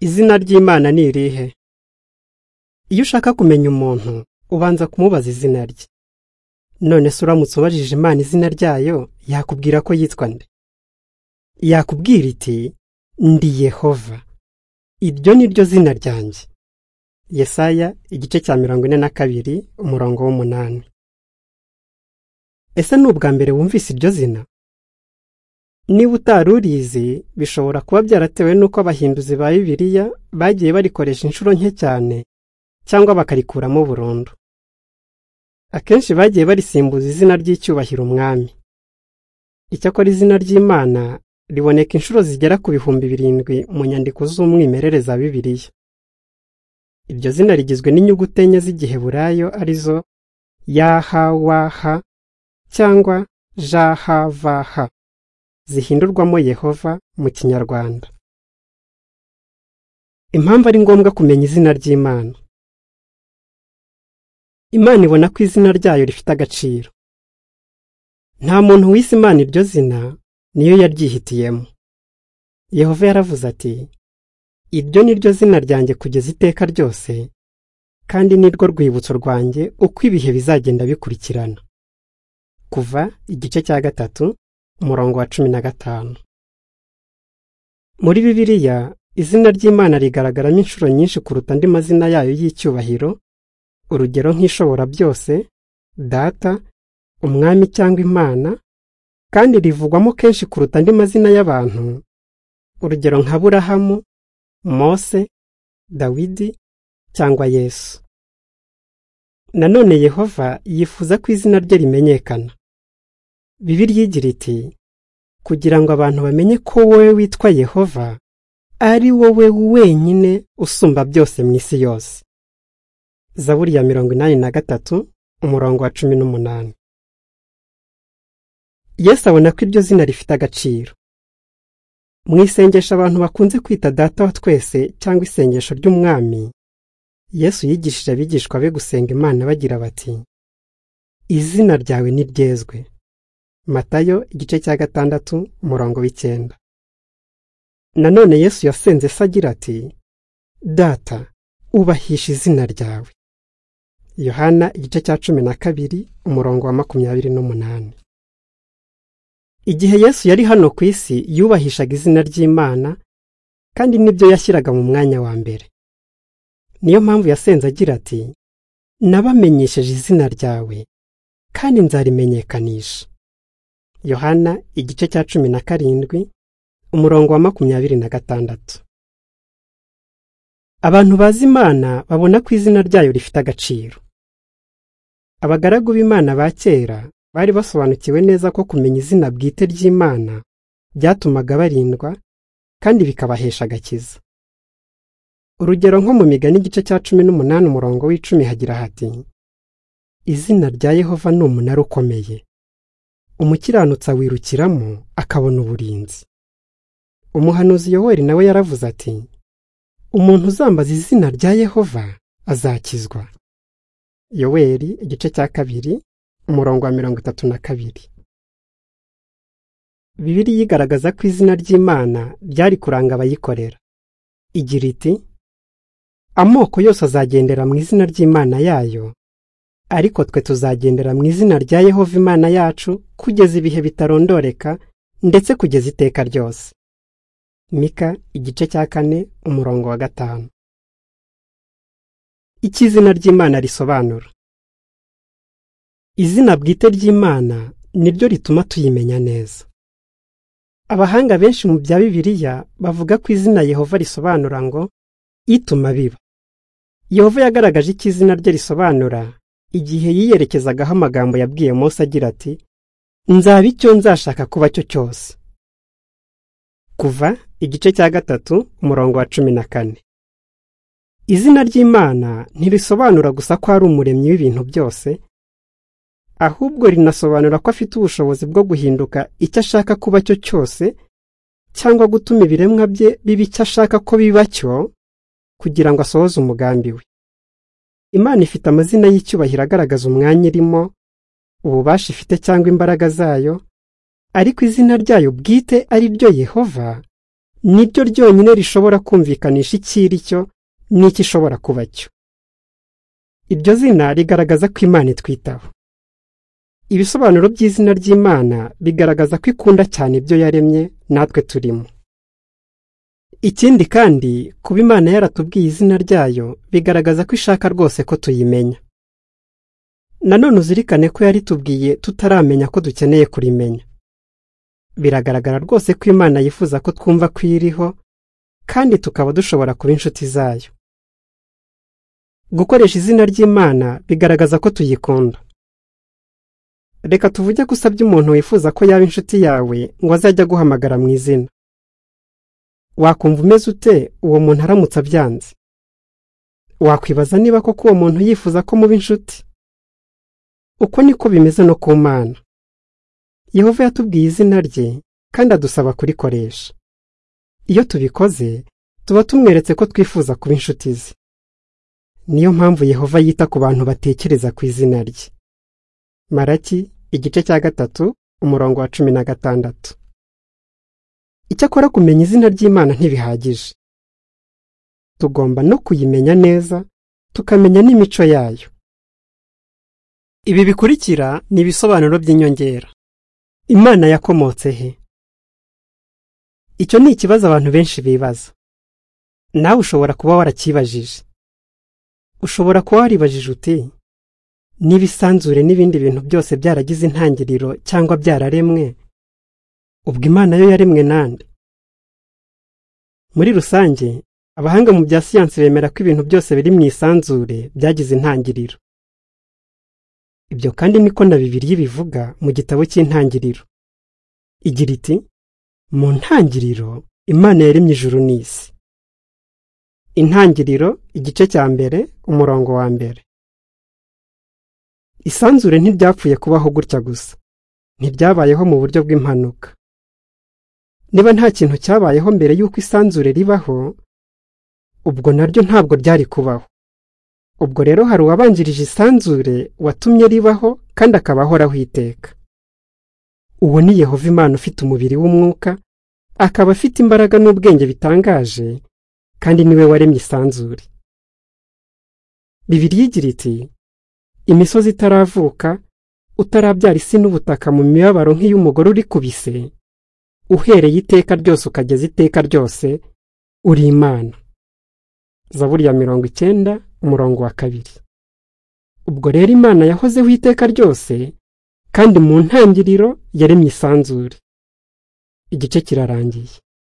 Izina ry'Imana ni irihe? Iyo ushaka kumenya umuntu, ubanza kumubaza izina rye. None se uramutse ubajije Imana izina ryayo, yakubwira ko yitwa nde? Yakubwira iti, ndi Yehova. Iryo ni ryo zina ryanjye. Yesaya igice cya mirongo ine na kabiri, umurongo w'umunani. Ese ni ubwa mbere wumvise iryo zina? Niba utari urizi, bishobora kuba byaratewe n'uko abahinduzi ba Bibiliya bagiye barikoresha inshuro nke cyane cyangwa bakarikuramo burundu. Akenshi bagiye barisimbuza izina ry'icyubahiro umwami. Icyakora izina ry'Imana riboneka inshuro zigera ku bihumbi birindwi mu nyandiko z'umwimerere za Bibiliya. Iryo zina rigizwe n'inyuguti enye z'igiheburayo ari zo YHWH cyangwa JHVH zihindurwamo Yehova mu Kinyarwanda. Impamvu ari ngombwa kumenya izina ry'Imana. Imana ibona ko izina ryayo rifite agaciro. Nta muntu wise Imana iryo zina, niyo yaryihitiyemo. Yehova yaravuze ati, iryo ni ryo zina ryanjye kugeza iteka ryose, kandi ni rwo rwibutso rwanjye uko ibihe bizagenda bikurikirana. Kuva igice cya gatatu, umurongo wa cumi na gatanu. Muri Bibiliya, izina ry'Imana rigaragaramo inshuro nyinshi kuruta andi mazina yayo y'icyubahiro, urugero nk'ishobora byose, data, umwami cyangwa imana, kandi rivugwamo kenshi kuruta andi mazina y'abantu, urugero nka Burahamu, Mose, Dawidi cyangwa Yesu. Nanone Yehova yifuza ko izina rye rimenyekana. Bibiliya igira iti, kugira ngo abantu bamenye ko wowe witwa Yehova, ari wowe wenyine usumba byose mu isi yose. Zaburi ya mirongo inani na gatatu, umurongo wa cumi n'umunani. Yesu abona ko iryo zina rifite agaciro. Mu isengesho abantu bakunze kwita Data wa twese cyangwa isengesho ry'Umwami, Yesu yigishije abigishwa be gusenga Imana bagira bati, izina ryawe niryezwe. Matayo igice cya gatandatu umurongo w'icyenda. Nanone Yesu yasenze se agira ati, Data, ubahisha izina ryawe. Yohana igice cya cumi na kabiri umurongo wa makumyabiri n'umunani. Igihe Yesu yari hano ku isi yubahishaga izina ry'Imana, kandi nibyo yashyiraga mu mwanya wa mbere. Niyo mpamvu yasenze agira ati, Nabamenyesheje izina ryawe, kandi nzarimenyekanisha. Yohana igice cya cumi na karindwi umurongo wa makumyabiri na gatandatu. Abantu bazi Imana babona ko izina ryayo rifite agaciro. Abagaragu b'Imana ba kera bari basobanukiwe neza ko kumenya izina bwite ry'Imana byatumaga barindwa kandi bikabahesha agakiza. Urugero nko mu migani igice cya cumi n'umunani umurongo w'icumi hagira hati izina rya Yehova ni umunara ukomeye umukiranutsi awirukiramo akabona uburinzi umuhanuzi yoweri nawe yaravuze ati umuntu uzambaza izina rya yehova azakizwa yoweri igice cya kabiri umurongo wa mirongo itatu na kabiri bibiri yigaragaza ko izina ry'imana ryari kuranga abayikorera igira iti amoko yose azagendera mu izina ry'imana yayo ariko twe tuzagendera mu izina rya Yehova Imana yacu kugeza ibihe bitarondoreka ndetse kugeza iteka ryose. Mika igice cya kane umurongo wa gatanu. Icyo izina ry'Imana risobanura. Izina bwite ry'Imana niryo rituma tuyimenya neza. Abahanga benshi mu bya Bibiliya bavuga ko izina Yehova risobanura ngo ituma biba. Yehova yagaragaje icyo izina rye risobanura igihe yiyerekezagaho amagambo yabwiye Mose agira ati nzaba icyo nzashaka kuba cyo cyose kuva igice cya gatatu umurongo wa cumi na kane izina ry'imana ntirisobanura gusa ko ari umuremyi w'ibintu byose ahubwo rinasobanura ko afite ubushobozi bwo guhinduka icyo ashaka kuba cyo cyose cyangwa gutuma ibiremwa bye biba icyo ashaka ko biba cyo kugira ngo asohoze umugambi we Imana ifite amazina y'icyubahiro agaragaza umwanya irimo ububasha ifite cyangwa imbaraga zayo ariko izina ryayo bwite ari ryo Yehova ni ryo ryonyine rishobora kumvikanisha icyo iri cyo n'icyo ishobora kuba cyo iryo zina rigaragaza ko imana itwitaho ibisobanuro by'izina ry'imana bigaragaza ko ikunda cyane ibyo yaremye natwe turimo ikindi kandi kuba imana yaratubwiye izina ryayo bigaragaza ko ishaka rwose ko tuyimenya nanone uzirikane ko yaritubwiye tutaramenya ko dukeneye kurimenya biragaragara rwose ko imana yifuza ko twumva ko iriho kandi tukaba dushobora kuba inshuti zayo gukoresha izina ry'imana bigaragaza ko tuyikunda reka tuvuge ko usabye umuntu wifuza ko yaba inshuti yawe ngo azajye aguhamagara mu izina wakumva umeze ute uwo muntu aramutse abyanze wakwibaza niba koko uwo muntu yifuza ko muba inshuti uko niko bimeze no ku mana yehova yatubwiye izina rye kandi adusaba kurikoresha iyo tubikoze tuba tumweretse ko twifuza kuba inshuti ze niyo mpamvu yehova yita ku bantu batekereza ku izina rye maraki igice cya gatatu umurongo wa cumi na gatandatu icyakora kumenya izina ry'imana ntibihagije tugomba no kuyimenya neza tukamenya n'imico yayo ibi bikurikira ni ibisobanuro by'inyongera imana yakomotse he icyo ni ikibazo abantu benshi bibaza nawe ushobora kuba warakibajije ushobora kuba waribajije uti n'ibisanzure n'ibindi bintu byose byaragize intangiriro cyangwa byararemwe ubwo imana yo yaremwe nande muri rusange abahanga mu bya siyansi bemera ko ibintu byose biri mu isanzure byagize intangiriro ibyo kandi niko na bibiri bivuga mu gitabo cy'intangiriro igira iti mu ntangiriro imana yaremye ijuru n'isi intangiriro igice cya mbere umurongo wa mbere isanzure ntiryapfuye kubaho gutya gusa ntiryabayeho mu buryo bw'impanuka niba nta kintu cyabayeho mbere y'uko isanzure ribaho ubwo naryo ntabwo ryari kubaho ubwo rero hari uwabanjirije isanzure watumye ribaho kandi akabahoraho iteka uwo ni yehova imana ufite umubiri w'umwuka akaba afite imbaraga n'ubwenge bitangaje kandi niwe waremye isanzure bibiri igira iti imisozi itaravuka utarabyara isi n'ubutaka mu mibabaro nk'iy'umugore uri kubise uhereye iteka ryose ukageza iteka ryose uri imana zaburi ya mirongo icyenda umurongo wa kabiri ubwo rero imana yahozeho iteka ryose kandi mu ntangiriro yaremye isanzure igice kirarangiye